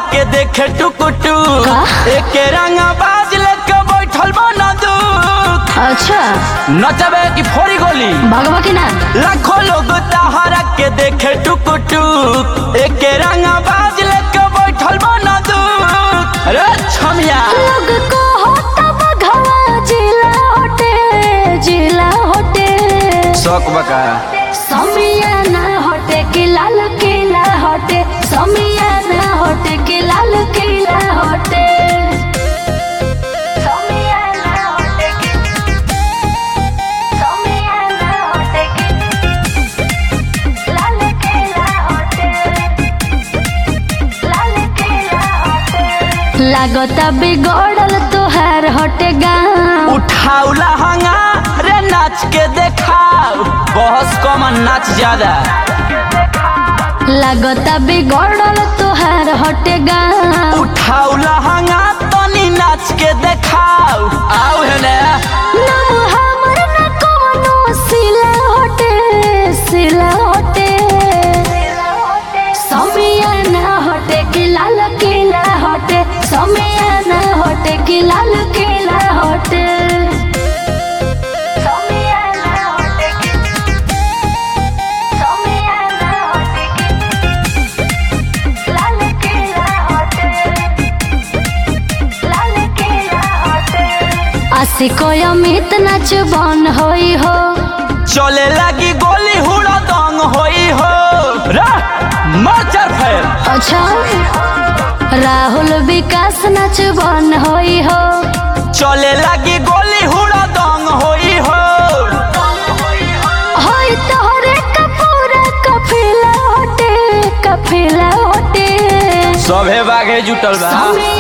के देखे टुकुटु का? एके रंगा बाज लेके बैठल बना दू अच्छा नचबे की फोड़ी गोली भगवा की ना लाखों लोग तहरा के देखे टुकुटु एके रंगा बाज लेके बैठल बना दू अरे छमिया लोग को होता भगवा जिला होटे जिला होटे शौक बका समिया ना होटे कि लाल किला होटे समिया ना होटे कि लाल किला होटे समिया ना होटे कि समिया ना होटे कि लाल किला होटे लाल किला होटे लागता बिगड़ल तोहार हटे गाँव उठाउला हंगा रे नाच के देखाओ बहस कमन नाच ज्यादा लागता बिगड़ल तोहार हटे गाँव उठाउला हंगा तनी नाच के देखाओ आओ हेने नाम हमर न कोनो सिला हटे सिला हटे समिया ना हटे कि लाल किला हटे समिया ना हटे कि लाल किला हटे समिया ना हटे कि समिया ना हटे कि लाल किला हटे लाल किला हटे आशिको अमित नाच बन होई हो चले लगी गोली हुड़ा दंग होई हो रे मर्चर फेर अच्छा राहुल विकास नाच बन होई हो चले लगी गोली हुड़ा दंग होई हो होई तोहरे कपूरा कफिला होटे कफिला होटे सभे बाघे जुटल बा समिया